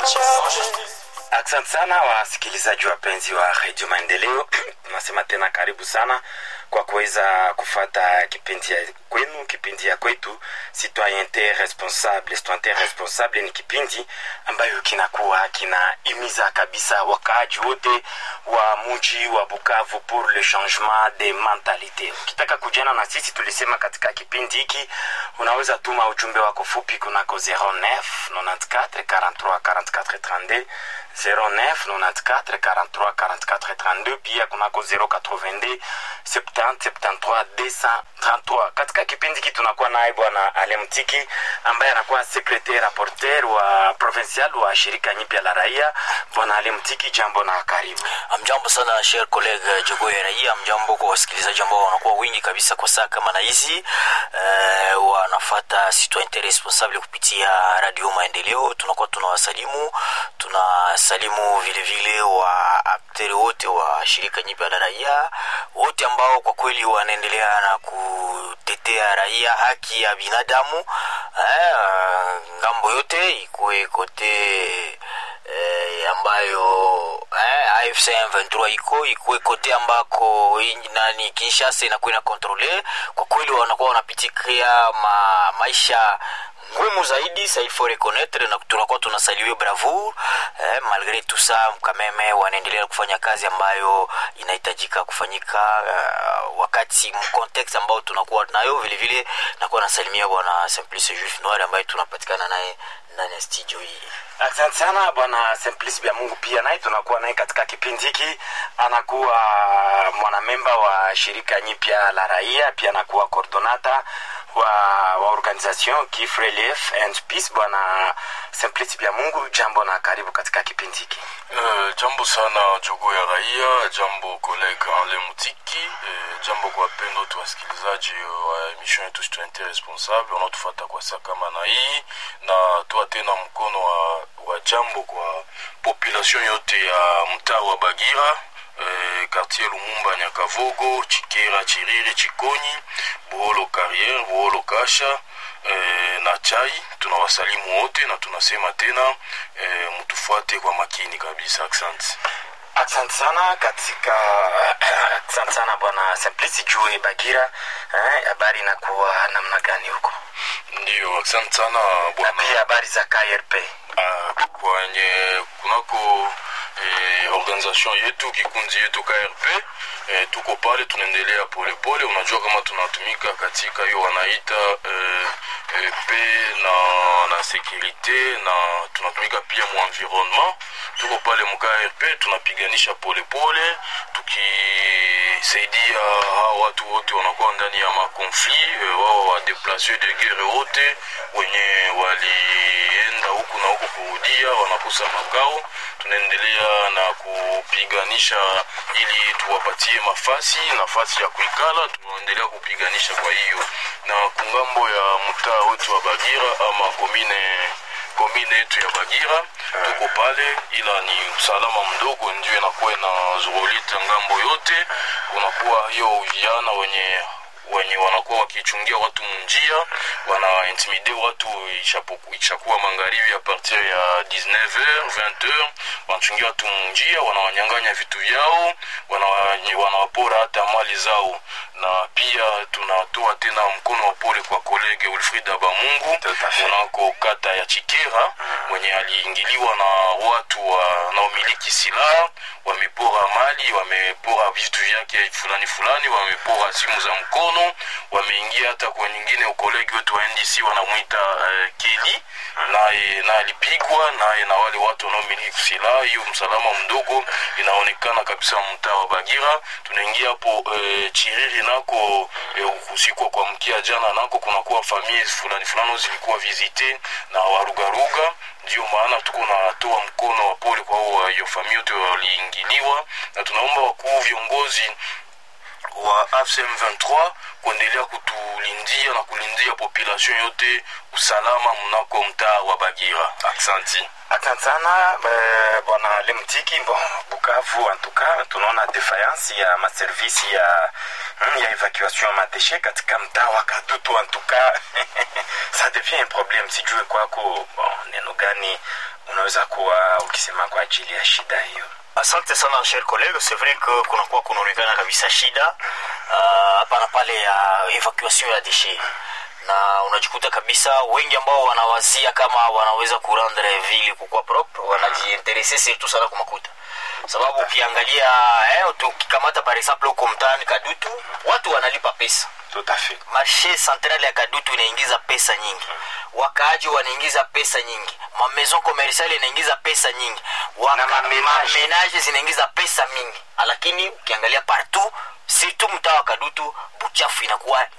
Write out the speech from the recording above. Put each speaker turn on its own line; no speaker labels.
Asante sana wasikilizaji wapenzi wa redio Maendeleo, tunasema tena karibu sana kwa kuweza kufata kipindi ya kwenu, kipindi ya kwetu Citoyente Responsable. Citoyente Responsable ni kipindi ambayo kinakuwa kinahimiza kabisa wakaaji wote wa muji wa Bukavu pour le changement de mentalite. Ukitaka kujana na sisi, tulisema katika kipindi hiki unaweza tuma ujumbe wako fupi kunako 09 94 43 44 32 09 94 43 44 32 pia kunako 082 70 73 233. Katika kipindi hiki tunakuwa naye bwana Alemtiki ambaye anakuwa secretaire rapporteur wa provincial wa shirika nyipya la raia. Bwana Alemtiki, jambo na karibu.
Mjambo sana cher colleague Jogo ya raia. Mjambo kwa wasikilizaji ambao wanakuwa wingi kabisa kwa saa kama na hizi eh, wanafata citoyen responsable kupitia radio Maendeleo. Tunakuwa tunawasalimu, tunasalimu vile vile wa akteri wote wa shirika nyipya la raia wote ambao kwa kweli wanaendelea na kutetea raia, haki ya binadamu eh, ngambo yote ikuwe kote eh, ambayo eh, AFC M23 iko ikuwe kote ambako nani Kinshasa inakuwa ina kontrole. Kwa kweli wanakuwa wanapitikia ma, maisha ngumu zaidi ça il faut reconnaître na tunakuwa tunasaliwe bravoure eh, malgré tout ça mkameme wanaendelea kufanya kazi ambayo inahitajika kufanyika uh, wakati mcontext ambao tunakuwa nayo vile vile nakuwa nasalimia bwana Simplice Juif Noir ambaye tunapatikana naye ndani ya studio hii
Asante sana bwana Simplice Bya Mungu, pia naye tunakuwa naye katika kipindi hiki. Anakuwa mwanamemba wa shirika nyipya la raia, pia anakuwa coordonata wa, wa organisation Kif Relief and Peace. Bwana Simplice Bya Mungu, jambo na karibu katika kipindi hiki.
Uh, jambo sana jogo ya raia, jambo kolega Ale Mutiki, uh, jambo kwa wapendwa wetu wasikilizaji wa emission yetu Citoyente Responsable wanaotufata kwa saa kama na hii, na toa tena mkono wa, wa jambo kwa population yote ya mtaa wa Bagira eh, quartier Lumumba, Nyakavogo, Chikera, Chiriri, Chikonyi, Buholo Carriere, Buholo Kasha eh, na Chai. Tunawasalimu wote na tunasema tena eh, mtufuate kwa makini kabisa. Asante.
Asante sana katika asante sana bwana Simplice juu Bagira. Eh, habari inakuwa namna gani huko?
Ndio, asante sana
Na
bwana.
pia habari za KRP.
Ah, kwenye kunako eh, organisation yetu kikundi yetu KRP eh, tuko pale tunaendelea polepole. Unajua kama tunatumika katika hiyo wanaita eh, eh, pe na na securite na tunatumika pia mu environnement. Tuko pale mu KRP tunapiganisha polepole tukisaidia hawa watu wote wanakuwa ndani ya makonflit eh, wao wa deplace de guerre wote wenye walienda huku na huku kurudia wanakosa makao. Tunaendelea na kupiganisha ili tuwapatie mafasi nafasi ya kuikala, tunaendelea kupiganisha. Kwa hiyo na kungambo ya mtaa wetu wa Bagira ama komine komine yetu ya Bagira tuko pale, ila ni usalama mdogo ndio inakuwa inazurulita ngambo yote. Kunakuwa hiyo vijana wenye wenye wanakuwa wakichungia watu munjia, wana intimide watu ishapoku- ishakuwa magharibi a partir ya 19h 20h, wanachungia watu munjia, wanawanyang'anya vitu vyao, wanawa- wanawapora hata mali zao. Na pia tunatoa tena mkono wa pole kwa kolege Wilfrida Bamungu
Tout à fait.
kunako kata ya Chikera mwenye aliingiliwa na watu wanaomiliki silaha, wamepora mali, wamepora vitu vyake fulani fulani, wamepora simu za mkono, wameingia hata kwa nyingine. Ukolegi wetu wa NDC wanamwita eh, Keli, naye na alipigwa naye na wale watu wanaomiliki silaha. Hiyo msalama mdogo inaonekana kabisa mtaa wa Bagira. Tunaingia hapo eh, Chiriri nako eh, usiku kwa mkia jana nako kunakuwa familia fulani fulani zilikuwa visite na warugaruga ndio maana tuko natoa mkono wa pole kwa hao hiyo familia yote waliingiliwa, na tunaomba wakuu viongozi wa AFC M23 kuendelea kutulindia na kulindia population yote usalama mnako mtaa wa Bagira. Aksanti.
asante sana eh, bwana lemtiki bon bukavu antuka tunaona defiance ya maservisi ya mm, ya evacuation ya madeshe katika mtaa wa kadutu antuka ça devient un problème sijue kwako bon, neno gani unaweza kuwa ukisema kwa ajili ya shida hiyo
asante sana cher collègue c'est vrai que kunakuwa kunaonekana kabisa shida ah, hapa na pale ya evacuation ya déchet na unajikuta kabisa wengi ambao wanawazia kama wanaweza kurendre ville kukuwa propre wanajiinterese surtout sana kumakuta sababu ukiangalia eh, tukikamata par exemple huko mtaani kadutu watu wanalipa pesa
tout à fait
marshe centrale ya kadutu inaingiza pesa nyingi wakaaji wanaingiza pesa nyingi mamaison commerciale inaingiza pesa nyingi
Na mamenage.
mamenage zinaingiza pesa mingi lakini ukiangalia partout surtout mtaa wa kadutu buchafu inakuwa